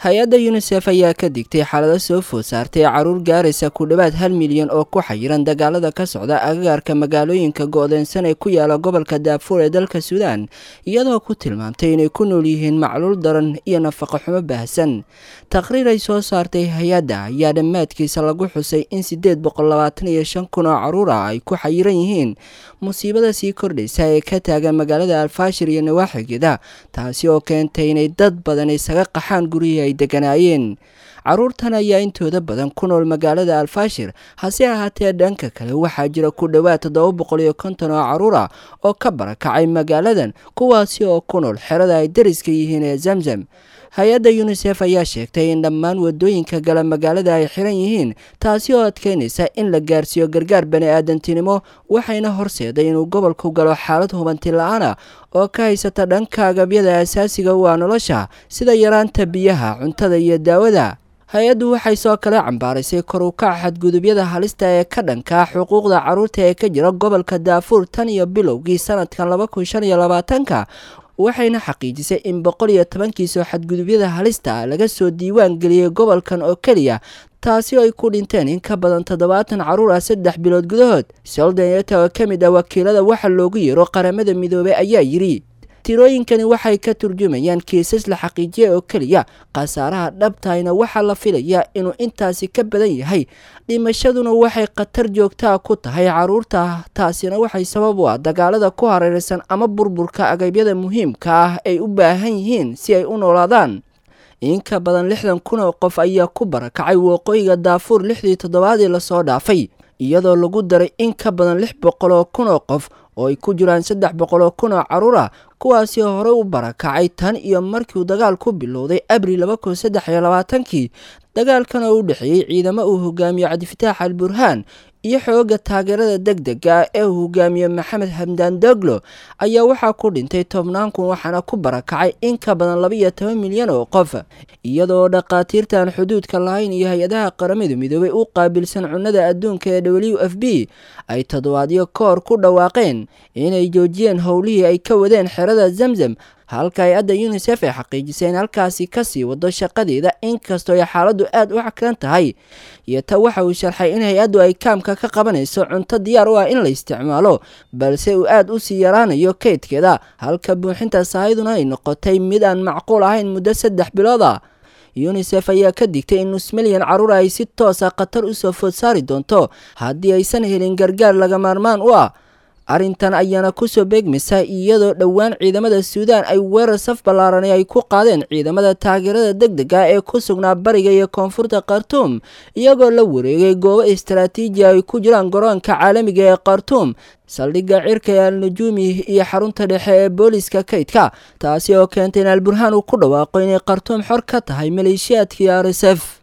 hay-adda yunisef ayaa ka digtay xaalado soo food saartay caruur gaaraysa ku dhowaad hal milyan oo ku xayiran dagaalada ka socda agagaarka magaalooyinka go-deensan ee ku yaala gobolka daafuur ee dalka suudaan iyadoo ku tilmaamtay inay ku nool yihiin macluul daran iyo nafaqo xumo baahsan taqriir ay soo saartay hay-adda ayaa dhammaadkiisa lagu xusay in siddeed boqol labaatan iyo shan kun oo caruur ah ay ku xayiran yihiin musiibada sii kordhaysa ee ka taagan magaalada alfaashir iyo nawaaxigeeda taasi oo keentay inay dad badan isaga qaxaan gurihii ay deganaayeen caruurtan ayaa intooda badan ku nool magaalada alfaashir hase ahaatee dhanka kale waxaa jira ku dhowaad toddoba boqol iyo konton oo caruur ah oo ka barakacay magaaladan kuwaasi oo ku nool xerada ay dariska yihiin ee zamzam hay-adda yunisef ayaa sheegtay in dhammaan wadooyinka gala magaalada ay xiran yihiin taasi oo adkeynaysa in la gaarsiiyo gargaar bani aadantinimo waxayna horseeday inuu gobolku galo xaalad hubanti la-aana oo ka haysata dhanka agabyada asaasiga u ah nolosha sida yaraanta biyaha cuntada iyo daawada hay-addu waxay soo kale cambaaraysay kor u kaca xadgudubyada halista ee ka dhanka xuquuqda caruurta ee ka jira gobolka daafuur tan iyo bilowgii sanadkan laba kun shan iyo labaatanka waxayna xaqiijisay in boqol iyo tobankiisoo xadgudubyada halista laga soo diiwaan geliyey gobolkan oo keliya taasi oo ay ku dhinteen in ka badan toddobaatan caruur ah saddex bilood gudahood soldanyeta oo ka mid ah wakiilada waxa loogu yeero qaramada midoobey ayaa yidhi tirooyinkani waxay ka turjumayaan kiisas la xaqiijiyay oo keliya khasaaraha dhabtahayna waxaa la filayaa inuu intaasi ka badan yahay dhimashaduna waxay khatar joogtaa ku tahay caruurta taasina waxay sabab u ah dagaalada ku hareeraysan ama burburka agabyada muhiimka ah ay u baahan yihiin si ay u noolaadaan in ka badan lixdan kun oo qof ayaa ku barakacay waqooyiga daafuur lixdii toddobaadii lasoo dhaafay iyadoo lagu daray in ka badan lix boqol oo kun oo qof oo ay ku jiraan saddex boqol oo kun oo caruur ah kuwaasi horey u barakacay tan iyo markiiuu dagaal ku bilowday abril laba kun saddex iyo labaatankii dagaalkan oo u dhexeeyey ciidamo uu hogaamiyo cabdifitaax al burhaan iyo xooga taageerada deg dega ee uu hogaamiye maxamed hamdaan doglo ayaa waxaa ku dhintay tobnaan kun waxaana ku barakacay in ka badan labaiyo toban milyan oo qof iyadoo dhakhaatiirtaan xuduudka lahayn iyo hay-adaha qaramada midoobay u qaabilsan cunnada adduunka ee w f b ay toddobaadyo koor ku dhawaaqeen inay joojiyeen howlihii ay ka wadeen xerada zamzam halka hay-adda yunisef ay xaqiijisay in halkaasi kasii wado shaqadeeda inkastoo ay xaaladdu aada u xakran tahay iyo ta waxa uu sharxay in hay-addu ay kaamka ka qabanayso cunto diyaar u ah in la isticmaalo balse uu aada u sii yaraanayo kaydkeeda halka buuxinta sahayaduna ay noqotay mid aan macquul ahayn muddo saddex bilood ah yunisef ayaa ka digtay in nus milyan caruur ay si toosa khatar usoo food saari doonto haddii aysan helin gargaar laga maarmaan u ah arrintan ayaana kusoo beegmaysa iyadoo dhowaan ciidamada suudaan ay weerar saf ballaaranay ay ku qaadeen ciidamada taageerada deg dega ee ku sugnaa bariga iyo koonfurta khartuum iyagoo la wareegay goobo istaraatiiji ay ku jiraan garoonka caalamiga ee khartuum saldhigga cirka ee al-nujuumi iyo xarunta dhexe ee booliska kaydka taasi oo keentay in alburhaan uu ku dhawaaqo inay khartuum xor ka tahay maleeshiyaadkii r s f